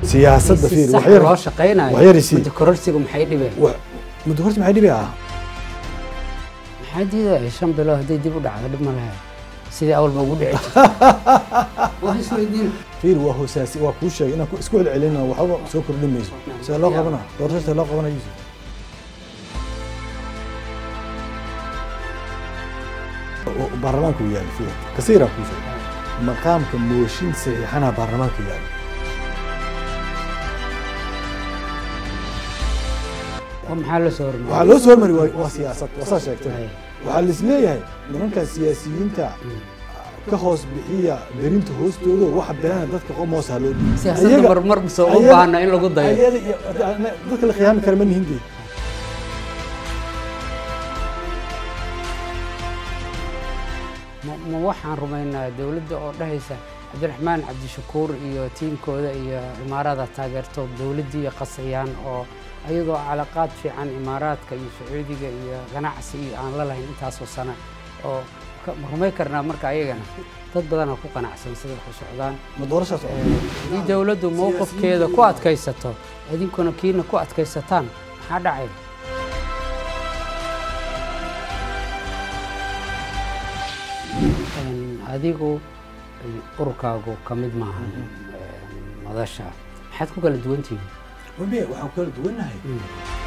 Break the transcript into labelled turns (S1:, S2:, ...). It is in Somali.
S1: siyaasadda
S2: si
S1: fiir
S2: sax
S1: wax yar
S2: loo shaqaynayo
S1: wax yar isii.
S2: muddo kororsigu maxay dhibeen
S1: wax- muddo horta maxay dhibi ah
S2: maxaa diidaya shan bilood hadday dib u dhacdo dhib ma laha sidii awalba ugu dhici jirtay waa isweydiin
S1: fiir waa hoosaasi waa kuu sheegay inaan ku- isku celcelina waxba soo kordhin mayso see loo qabana doorasho see loo qabana yusuf oo baarlamaanku yaali fiir kasiiraa kuu sheegay maqaamka mooshin saxiixana baarlamaanka yaali
S2: oo maxaa la soo hormariyay
S1: waxaa loo soo hormari waa waa siyaasad waa saa sheegtay
S2: Hay.
S1: waxaa laisleeyahay nimankan siyaasiyiinta ka hoos bixiya berinta hoostooda waxa beena dadka qomoos ha loo dhiibo
S2: siyaasadda
S1: Ayaga-
S2: marmar soo u
S1: ayaga-
S2: baahna in lagu dayo
S1: ayada iyo- dadka la khiyaami kara ma nihin dee
S2: ma ma waxaan rumaynaa dowladda oo dhahaysa cabdiraxmaan cabdishakuur iyo tiimkooda iyo imaarada taageerto dowladdii qasriyaan oo ayagoo calaqaad fiican imaaraadka iyo sacuudiga iyo ganacsi iyo aan la lahayn intaasoo sano oo ka- ma rumay karnaa marka ayagana dad badanaa ku qanacsan sida wax u socdaan
S1: ma doorashaas oo
S2: Ee, haddii dowladdu mowqifkeeda ku adkaysato idinkuna kiina ku adkaysataan maxaa dhacay Een, adigu een, ururkaagu ka mid maahan een, madasha maxaad ku kala duwan tihiin
S1: Wame, waxaan kala duwannahay